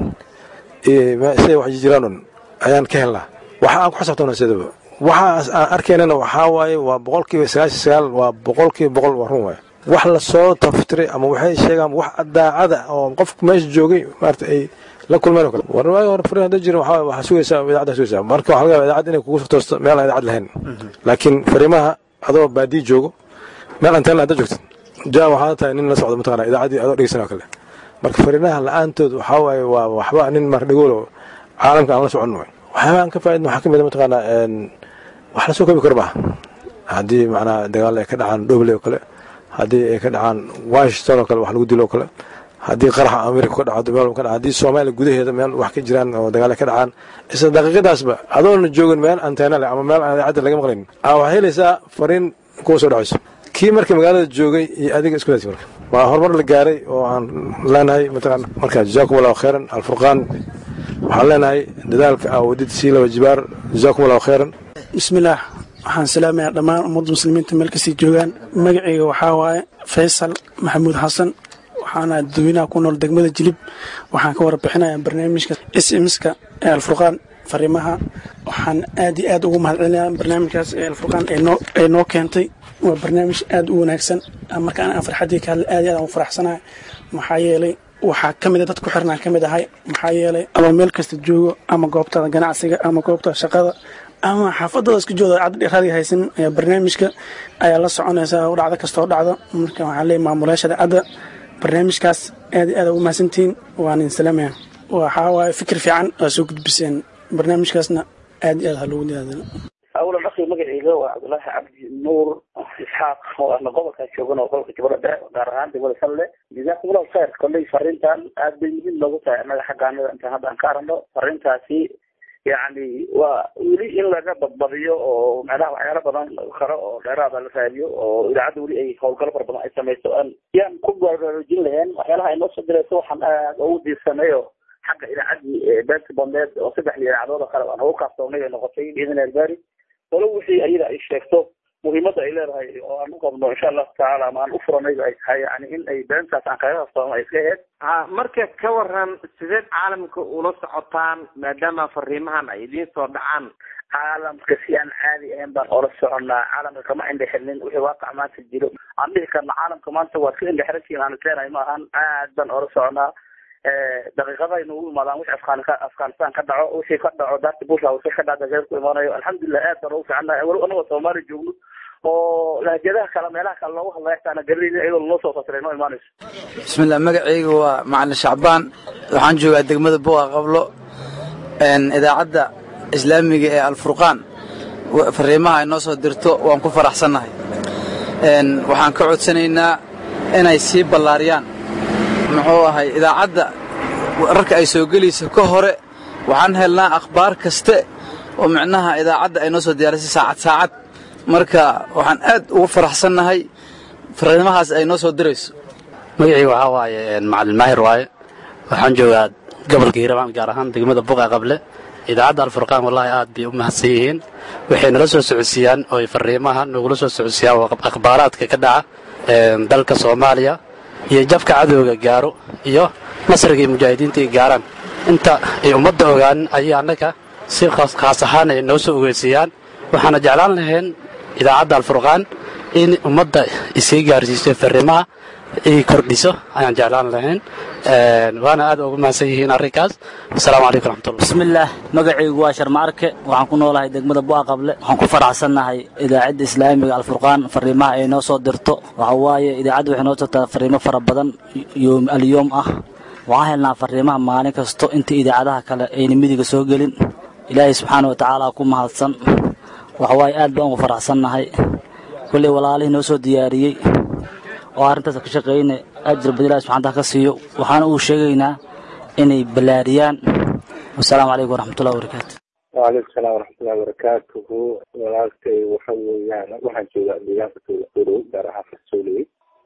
siday wax jiraan ayaan ka helnaa waxa aan ku xisabtona sidaba waxa aan arkaynana waxaa waaye waa boqolkiiba sagaashan sagaal waa boqolkiiba boqol waa run waaye wax lasoo taftiray ama waxay sheegaan wax daacada oo qofku meesha joogay maarata ay la kulmeen oo kale war waagi hore fariin hadda jirin waxaa waxaa sugaysaa idaacadda sugaysaa marka waxaa laga yaabaa idaacad inay kugu toosto meel aan idaacad lahayn laakiin fariimaha adoo baadiyi joogo meel anteen hadda joogtid jaa waxaa tahay nin la socdo mataqaana idaacaddii adoo dhegeysan oo kale marka fariinaha la-aantood waxaa waaye waa waxba nin mar dhagoolo caalamka aan la socon waay waxyaaba aan ka faa'idna waxaa ka mid a mataqaana wax la soo koobi karo maaha haddii macnaha dagaal ay ka dhacaan dhoble oo kale haddii ay ka dhacaan washington oo kale wax lagu dilo oo kale haddii qaraxa amerika ka dhaco meel ka dhaca haddii soomaaliya gudaheeda meel wax ka jiraan oo dagaal ay ka dhacaan isla daqiiqadaasba adoona joogin meel anteena leh ama meel aan idaacadda laga maqlayn aa waxaa helaysaa fariin kuwa soo dhacayso kii marka magaalada joogay iyo adiga isku daasi marka waa horumar la gaaray oo aan leenahay mataqaana marka jazaakum allahu khayran alfurqaan waxaan leenahay dadaalka aa wadid sii laba jibaar jazaakum allahu khayran bismillaah waxaan salaamayaa dhammaan ummadda muslimiinta meel kasii joogaan magacayga waxaa waaye faysal maxamuud xasan waxaana dadweynaha ku nool degmada jilib waxaan ka warbixinayaa barnaamijka s mska ee alfurqaan fariimaha waxaan aad iyo aad ugu mahadcelinayaa barnaamijkaas ee alfurqaan ay noo keentay waa barnaamij aad u wanaagsan markaan aan farxaddii ka hadla aad iyo aad aan u faraxsanahay maxaa yeelay waxaa ka mid a dad ku xirnaan ka mid ahay maxaa yeelay adoo meel kasta joogo ama goobtada ganacsiga ama goobtada shaqada ama xaafadada isku jooda cad raadiga haysan ayaa barnaamijka ayaa la soconaysa dhacdo kastoo dhacdo marka waxaa leeyahy maamulayaasha daacadda barnaamijkaas aad iyo aad ugu mahadsantihiin waan idin salaamaya waxaa waaye fikir fiican aa soo gudbiseen barnaamijkaasna aad iyo aad ha loogu dadaalo awlan akhi magacayga waa cabdulaahi cabdi nuur isxaaq oo ahna gobolkaa joogan oo gobolka jubbada dhexe gaar ahaan degmada salle jazaakum allahu khayr kolley fariintan aad bay muhiim noogu tahay annaga xagga annaga intaan hadda aan ka aragno fariintaasi yacni waa weli in laga badbadiyo oo macnaha waxyaalo badan kale oo dheeraada la raadiyo oo idaacadda weli ay howlgalo fara badan ay samayso aan yaan ku baraarujin lahayn waxyaalaha ay noo soo dirayso waxaan aad ugu diirsanayo xagga idaacaddii beerta bandeed oo saddex idaacadood oo kale aan ugu kaaftoonay ay noqotay biidin albaari walo wixii ayada ay sheegto muhiimadda ay leedahay oo aan u qabno insha allahu tacaala ama aan u furanayba ay tahay yani in ay beentaas aan kaga kaftoono ay iska aheyd ha marka ka waran sideed caalamka ula socotaan maadaama fariimahan ay idiin soo dhacaan caalamka si aan caadi ahayn baan ola soconnaa caalamka kama indhexirnin wixii waaqac maanta jiro aan dhihi karna caalamka maanta waa ka indhexirasiin aan isleenahay ma ahan aad baan ola soconnaa daqiiqadaynu u imaadaan wixii afgaan afghanistan ka dhaco wixii ka dhaco darti bush house ka dhaca dageer ku imaanayo alxamdulilah aad baan ugu fiicannahay weli anagoo soomaali joogno oo lahjadaha kale meelaha kale loogu hadlaya xataa ana garanaynin iyadoo lanoo soo fasiray noo imaanayso bismillah magacayga waa macalin shacbaan waxaan joogaa degmada buqa qablo idaacadda islaamiga ee alfurqaan fariimaha ay noo soo dirto waan ku faraxsannahay waxaan ka codsanaynaa inay sii ballaariyaan muxuu ahay idaacadda rarka ay soo gelayso ka hore waxaan helnaa akhbaar kaste oo micnaha idaacadda ay noo soo diyaarisay saacad saacad marka waxaan aad ugu faraxsannahay fariimahaas ay noo soo dirayso magacii waxaa waaye macalin maahir waaye waxaan joogaa gobolka hiirabaan gaar ahaan degmada buqa qable idaacadda alfurqaan wallaahi aad bay u mahadsan yihiin waxay nala soo socodsiiyaan oo ay fariimaha nogula soo socodsiiyaan waa akhbaaraadka ka dhaca dalka soomaaliya iyo jabka cadowga gaaro iyo nasrigii mujaahidiinta ay gaaraan inta ay ummadda ogaanin ayay annaga si khaas ahaan ay noo soo ogeysiiyaan waxaana jeclaan lahayn idaacadda alfurqaan in ummadda isii gaarsiiso fariimaha ay kordhiso ayaan jeclaan lahayn waana aad ugu mahadsan yihiin arrinkaas asalaamu calaykum raxmatullah bismillaah magacaygu waa sharma arke waxaan ku noolahay degmada bu'a qable waxaan ku faraxsannahay idaacadda islaamiga alfurqaan fariimaha ay noo soo dirto waxa waaye idaacadda waxay noo dirtaa fariimo fara badan yoom alyoom ah waxaan helnaa fariimaha maalin kasto inta idaacadaha kale ayna midiga soo gelin ilaahay subxaana wa tacaala ku mahadsan waxa waaye aad baan ugu faraxsannahay kolley walaalihii noo soo diyaariyey oo arrintaas ka shaqeeyna ajir badan ilahi subxana taala ka siiyo waxaana uu sheegaynaa inay ballaariyaan wasalaamu calaykum waraxmatullahi wabarakaatu waalaikum salaam waraxmatullahi wabarakaatuhu walaalkay waxa weeyaan waxaan joogaa deegaanka tuula tuulow gaar ahaan farsooley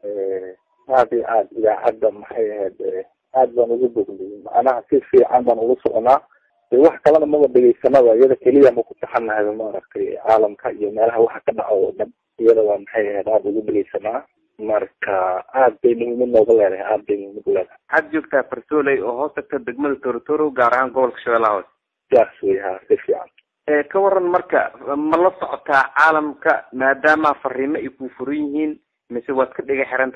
aad iyo aad idaacadda maxay ahayd aad baan ugu bognay macnaha si fiican baan ugu soconaa de wax kalena maba dhegeysanaba iyada keliya ma ku taxanahay maaragtay caalamka iyo meelaha waxa ka dhaco oo dhan iyada waa maxay ahayd aada ugu dhegeysanaa marka aad bay muhiimad nooga leedahay aad bay muhiimad u leedahay waxaad joogtaa farsooley oo hoos tagta degmada torotoro gaar ahaan gobolka shabeellaha hoose saas wey ha si fiican ka waran marka ma la socotaa caalamka maadaama fariimo ay ku furan yihiin mise waad ka dhiga xiran tahay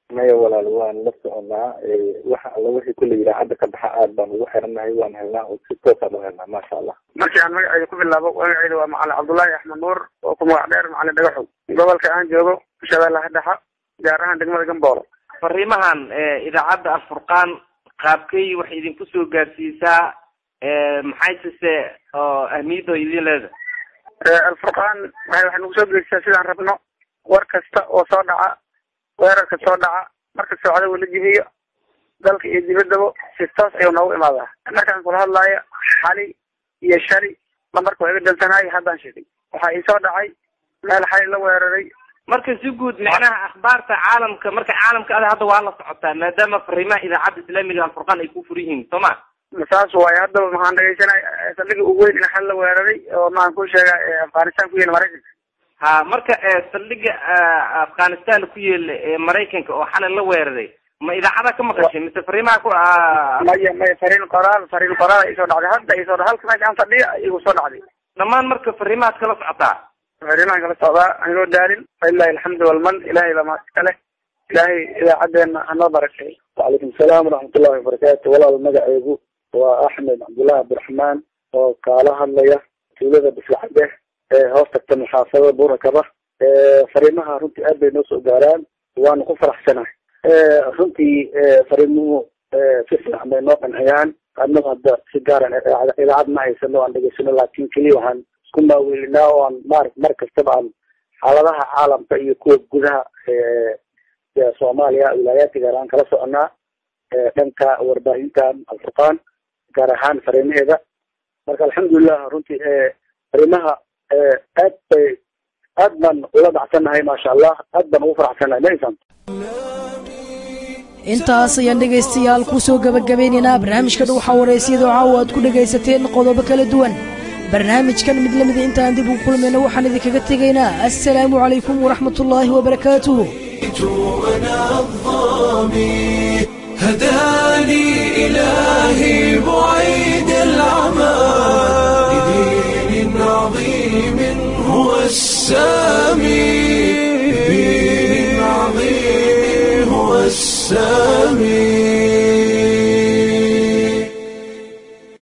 maya walaal waan la soconaa waxa alla wixii kulle idaacadda ka baxa aad baan ugu xirannahay waan helnaa oo si toosaan u helnaa maasha allah markii aan magaceyda ku bilaabo magaceyda waa macalin cabdullaahi axmed nuur oo ku magac dheer macalin dhagaxow gobolka aan joogo shabeellaha dhexa gaar ahaan degmada gamboolo fariimahan idaacadda alfurqaan qaabkay waxay idinku soo gaarsiisaa maxay sise oo ahmiyadda idin leedahay alfurqaan waxay waxay nagu soo geysaa sidaan rabno war kasta oo soo dhaca weerarka soo dhaca marka socda wala jibiyo dalka iyo dibaddaba si toos ayuu noogu imaadaa markaan kula hadlaayo xali iyo shali lambarka waa iga dalsanaay haddaan sheegay waxaa iisoo dhacay meel xali la weeraray marka si guud micnaha akhbaarta caalamka marka caalamka ada hadda waa la socotaa maadaama fariimaha idaacadda islaamiga alfurqaan ay ku fur yihiin soo ma saas waaye haddaba maxaan dhegeysanay saldhiga ugu weyn in xal la weeraray oo maxaan ku sheegaa afghanistan ku yaela maraykanka ha marka saldhiga afghanistan ku yeela ee maraykanka oo xalay la weeraray ma idaacada ka maqashay mise fariimaha ku maya maya fariin qoraal fariin qoraal ay soo dhacday hadda ay soo halka meesha aan fadhiya igu soo dhacday dhammaan marka fariimahaad kala socotaa fariimahan kala socdaa anigoo daalin falilahi alxamdu walman ilahay baa mahad iska leh ilaahay idaacadeena hanoo barakeey wacalaykum salaam waraxmatullahi wabarakaatu walaal magaceegu waa axmed cabdullahi abdiraxmaan oo kaala hadlaya tuulada bislacade ee hoos tagta muxaafadada buurakaba fariimaha runtii aad bay noo soo gaaraan waanu ku faraxsanahay runtii fariimuhu si fiican bay noo qanciyaan adnagu hadda si gaaran idaacad ma haysano aan dhegeysano laakin keliya waxaan isku maaweelinaa oo aan mar mar kastaba aan xaaladaha caalamka iyo kuwa gudaha soomaaliya wilaayaadka gaar ahaan kala soconaa dhanka warbaahintan alfurqaan gaar ahaan fariimaheeda marka alxamdulilah runtii fariimaha aad bay aad baan ula dhacsannahay maasha allah aad baan ugu faraxsannahay ma insan intaas ayaan dhegaystayaal ku soo gebagabeynaynaa barnaamijka dhuuxa waraysyadoo caawa aad ku dhegaysateen qodobo kala duwan barnaamijkan mid lamida intaan dib ugu kulmayna waxaan idinkaga tegaynaa assalaamu calaykum waraxmatullaahi wabarakaatuh أنا الظامي هداني إلهي بعيد العمى لدين عظيم هو السامي لدين عظيم هو السامي